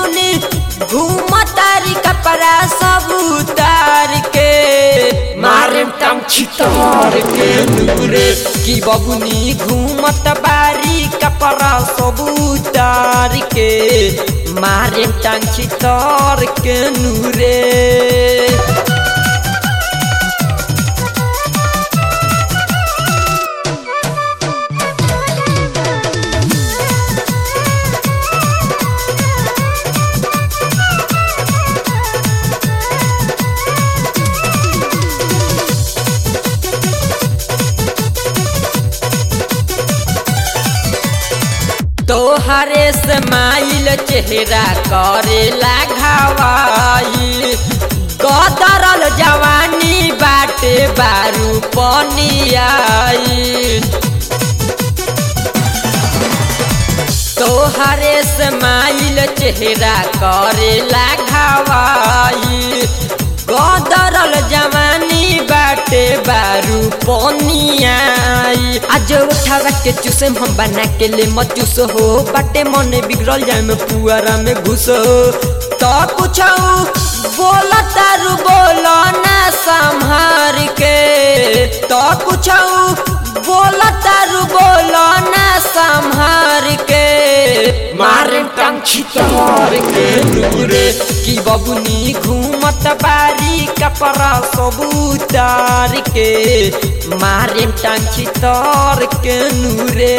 बबुनी घूमतारी कपड़ा सब उतार के मारे टंग छितार के नूरे की बबुनी घूमत बारी कपड़ा सब उतार के मारे टंग छितार के नूरे तोहरे स्माइल चेहरा करेला घावाई गदरल जवानी बाटे बारू पनियाई तोहरे स्माइल चेहरा करेला घावाई गदरल जवानी बाटे बारू पनियाई आज उठावा के चूसे हम बना के ले मत चूस हो बाटे मन बिगड़ल जाए में पुआरा में घुस तो कुछ बोल तारू बोल ना संहार के तो कुछ बोल तारू बोल ना संहार के मारे टंग छितार के नूरे की बबुनी घूमत बारी कपड़ा सब उतार के मारे टंग छितार के नूरे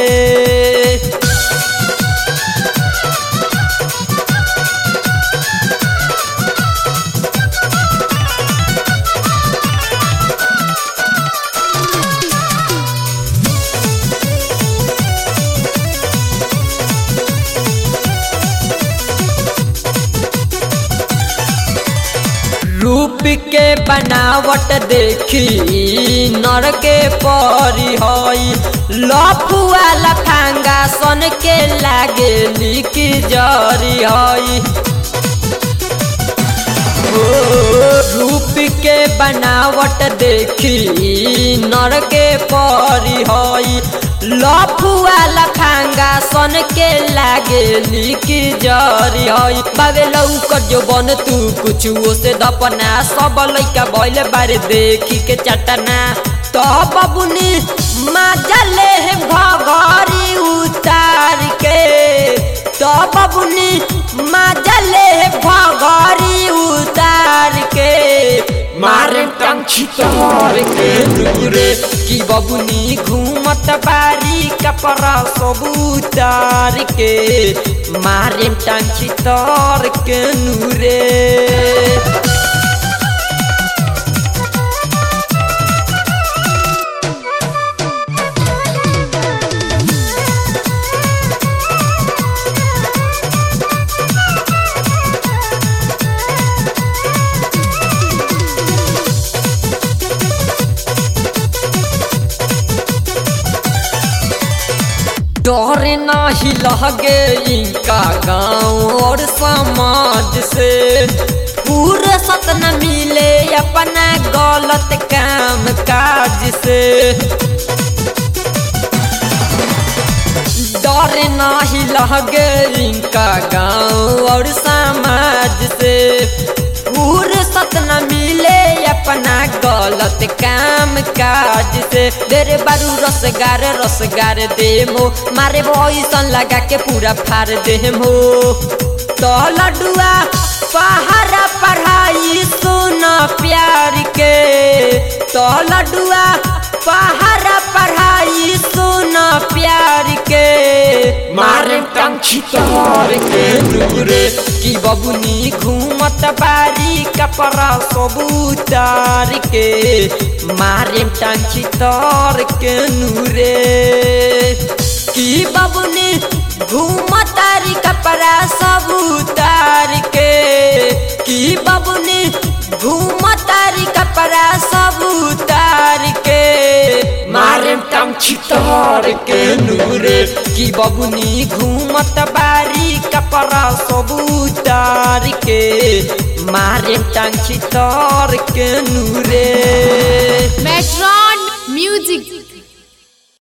रूप के बनावट देखी नर के परी हई लफुआ लफांगा सन के लागे लिक जरी हई ओ, रूप के बनावट देखी नर के परी हई लफुआ लफांगा सन के लागे लिक जरी हई बाबे लौकर जो बन तू कुछ से दपना सब लइका भइले बारे देखी के चटना तो बबुनी मजा ले भगरी उतार के तो बबुनी मजा ले भगरी उतार के मारे टंग छितार के नूरे की बबुनी घूमत बारी कपड़ा सब उतार के मारे टंग छितार के नूरे डर नाही लगे इनका गांव और समाज से पूरे सत न मिले अपना गलत काम काज से डर नाही लगे इनका गांव और समाज से पूरे सत न मिले अपना गलत काम काज से देरे बारू रसगार रसगार देमो मारे भैसन लगा के पूरा फार देमो तो लडुआ पहाड़ा पढ़ाई सुन प्यार के तो लडुआ पहाड़ा पढ़ाई सुन प्यार के मारे टंग छितार के नूरे की बबुनी घूमत बारी कपड़ा सब उतार के मारे टंग छितार के नूरे की बबुनी घूमतारी कपड़ा सब उतार के की बबुनी घूमतारी कपड़ा सब उतार के मारे टंग छितार के नूरे की बबुनी घूमत बारी कपड़ा सब उतार के मारे टंग छितार के नूरे Metron Music